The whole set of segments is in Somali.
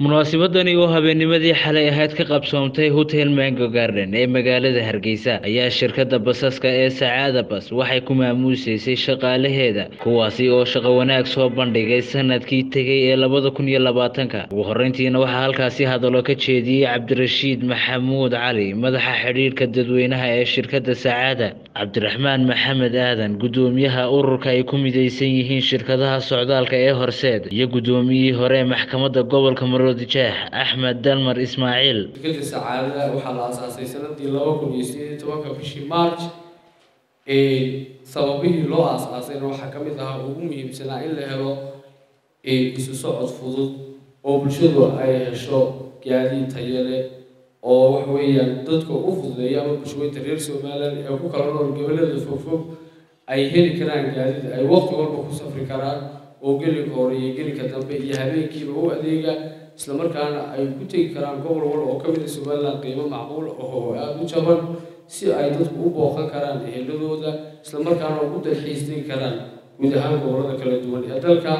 munaasabadani oo habeennimadii xalay ahayd ka qabsoomtay hotel mango garden ee magaalada hargeysa ayaa shirkadda basaska ee sacaada bas waxay ku maamuusaysay shaqaalaheeda kuwaasi oo shaqo wanaag soo bandhigay sanadkii tegay ee labada kun iyo labaatanka ugu horreyntiina waxaa halkaasi hadallo ka jeediyey cabdirashiid maxamuud cali madaxa xidhiidhka dadweynaha ee shirkadda sacaada cabdiraxmaan maxamed aadan guddoomiyaha ururka ay ku midaysan yihiin shirkadaha socdaalka ee horseed iyo guddoomiyihii hore ee maxkamadda gobolka maroodijeex axmed dalmar ismaaciil shirkadda sacaadada waxaa la aasaasay sanadii laba kun iyo sideed iyo tobanka bishii march sababihii loo aasaasayna waxaa ka mid ahaa ugu muhiimsanaa in la helo isu socod fudud oo bulshadu ay hesho gaadiid tayale oo wax weeyaan dadka u fududeeya ama bulshooyinta reer somaliland ee ku kala nool gobollada fogfog ay heli karaan gaadiid ay waqti walba ku safri karaan oo gelinka hore iyo gelinka dambe iyo habeenkiiba u adeega islamarkaana ay ku tegi karaan gobol walba oo ka mid a somaliland qiimo macquul oo aada u jaban si ay dadku u booqan karaan eheladooda islamarkaana ugu dalxiis tegi karaan guud ahaan gobollada kala duwan ee dalka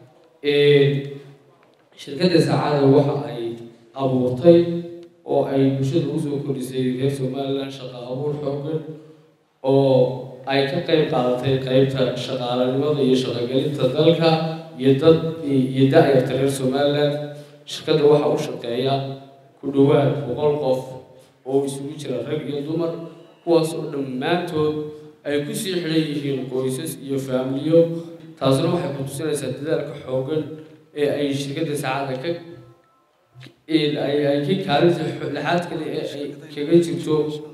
shirkadda sacaada waxa ay abuurtay oo ay bulshada usoo kordhisay reer somaliland shaqo abuur xoogan oo ay ka qayb qaadatay qeybta shaqaalanimada iyo shaqogelinta dalka iyo dad iyo da-yarta reer somaliland shirkadda waxaa u shaqeeya ku dhowaad boqol qof oo isugu jira rag iyo dumar kuwaas oo dhammaantood ay kusii xidhan yihiin qoysas iyo faamiliyo taasuna waxay ku tusinaysaa dadaalka xoogan ee ay shirkadda saacada ka ay ka kaalinta lexaad kale ee ay kaga jirto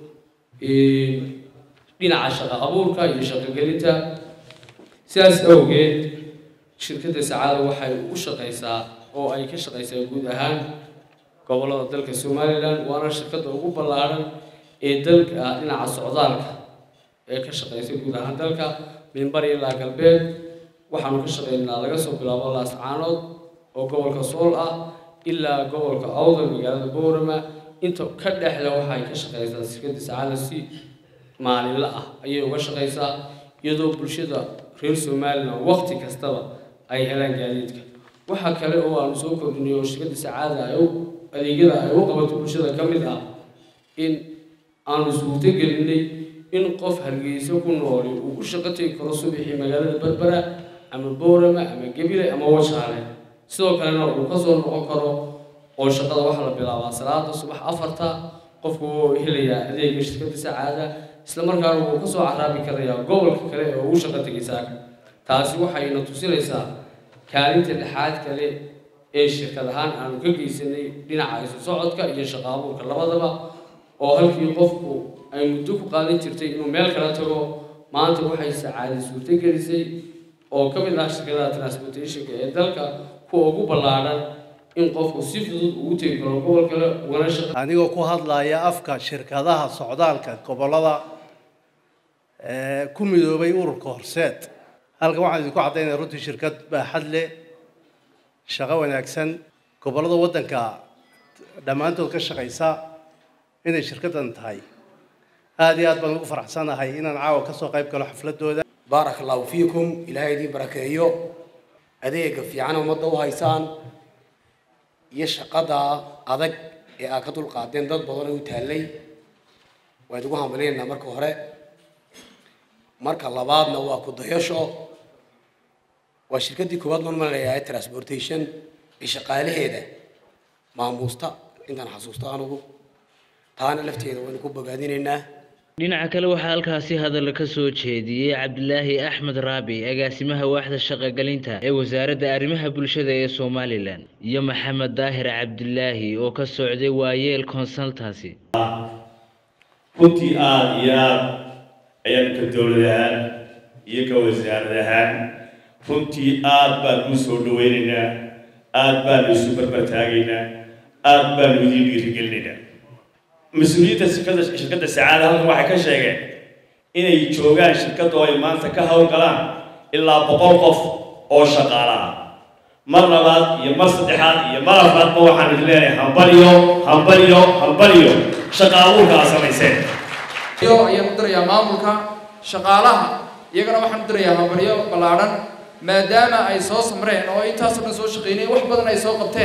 dhinaca shaqo abuurka iyo shaqogelinta sidaas awgeed shirkadda sacaada waxay u shaqaysaa oo ay ka shaqaysaa guud ahaan gobollada dalka somaliland waana shirkadda ugu ballaaran ee dalka dhinaca socdaalka ee ka shaqaysa guud ahaan dalka mimbar ilaa galbeed waxaanu ka shaqaynaa laga soo bilaabo laascaanood oo gobolka sool ah ilaa gobolka awdal magaalada boorama inta ka dhexle waxay ka shaqaysaa shirkadda sacaada si maalinla ah ayay uga shaqaysaa iyadoo bulshada reer somaliland waqti kastaba ay helaan gaadiidka waxaa kale oo aanu soo kordhinay oo shirkadda sacaada ay u adeegyada ay u qabato bulshada ka mid ah in aanu suurto gelinay in qof hargeysa ku nooli uu u shaqo tegi karo subaxii magaalada berbera ama boorama ama gebile ama washaale sidoo kalena uu kasoo noqon karo oo shaqada waxaa la bilaabaa salaada subax afarta qofku wuu helayaa adeega shirkadda sacaada islamarkaana wuu kasoo caraabi karayaa gobolka kale ee uu shaqo tegay saaka taasi waxayna tusinaysaa kaalinta dhexaad kale ee shirkad ahaan aanu ka geysanay dhinaca isu socodka iyo shaqo abuurka labadaba oo halkii qofku ay muddo ku qaadan jirtay inuu meel kala tago maanta waxay sacaadi suurto gelisay oo ka mid ah shirkadaha transportationka ee dalka kuwa ugu ballaadhan in qofku si fudud ugu tegi karo gobol kale ugana shaqo anigoo ku hadlaya afka shirkadaha socdaalka gobollada ku midoobay ururka horseed halkan waxaan idinku caddaynaya runtii shirkad baaxad leh shaqo wanaagsan gobollada waddanka dhammaantood ka shaqaysa inay shirkaddan tahay aada iyo aad baan ugu faraxsanahay inaan caawa kasoo qayb galo xafladooda baarak allahu fiikum ilaahay idiin barakeeyo adeega fiican ummadda u haysaan iyo shaqada adag ee aad ka dulqaadeen dad badan oo u taallay waa idigu hambalinaynaa marka hore marka labaadna waa ku dayasho waa shirkaddii koowaad normal leeyahay transportation ee shaqaalaheeda maamuusta intaan xasuusto anugu taana lafteeda waynu ku bogaadinaynaa dhinaca kale waxaa halkaasi hadalla ka soo jeediyey cabdilaahi axmed raabi agaasimaha waaxda shaqogelinta ee wasaaradda arrimaha bulshada ee somalilan iyo maxamed daahir cabdilaahi oo ka socday waayeel consultancy runtii aada iyo aada ayaan ka dowlad ahaan iyo ka wasaarad ahaan runtii aada baanu u soo dhawaynaynaa aada baanu isu barbartaagaynaa aada baanu idiin dhiirigelinaynaa mas-uuliyiinta shirkadda shirkadda sacaada halkan waxay ka sheegeen inay joogaan shirkadda oo ay maanta ka howlgalaan ilaa boqol qof oo shaqaalaha mar labaad iyo mar saddexaad iyo mar afraadba waxaan idin leenahay hambaliyo hambaliyo hambaliyo shaqa abuurka aad samayseen iyo ayaan u dirayaa maamulka shaqaalaha iyagana waxaan u dirayaa hambalyo ballaadhan maadaama ay soo samreen oo intaasoo dhan soo shaqeynayeen wax badan ay soo qabteen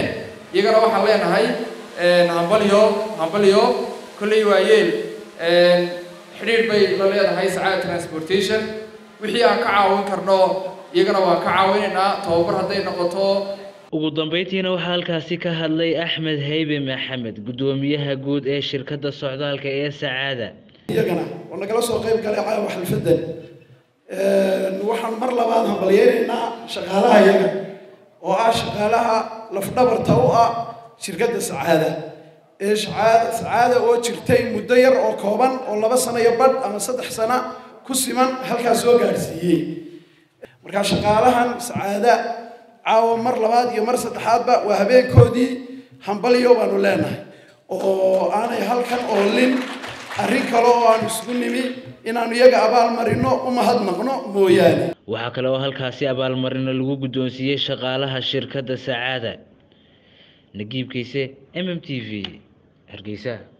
iyagana waxaan leenahay hambalyo hambalyo kolley waayeel xidhiidh bay la leedahay sacaada transportation wixii aan ka caawin karno iyagana waan ka caawinaynaa tababar hadday noqoto ugu dambeyntiina waxaa halkaasi ka hadlay axmed haybe maxamed guddoomiyaha guud ee shirkadda socdaalka ee sacaada iyagana oo nagala soo qayb galay caawa xalfadan waxaan mar labaad hambalyeynaynaa shaqaalaha iyaga oo ah shaqaalaha lafdhabarta u ah shirkadda sacaada ee shacaada sacaada oo jirtay muddo yar oo kooban oo laba sano iyo badh ama saddex sano ku siman halkaas soo gaadhsiiyey markaa shaqaalahan sacaada caawa mar labaad iyo mar saddexaadba waa habeenkoodii hambalyo baanu leenahay oo aanay halkan oolin arrin kale oo aanu isugu nimi inaanu iyaga abaalmarino u mahadnaqno mooyaane waxaa kale oo halkaasi abaalmarino lagu guddoonsiiyey shaqaalaha shirkadda sacaada nagiibkiise m m t v hargeysa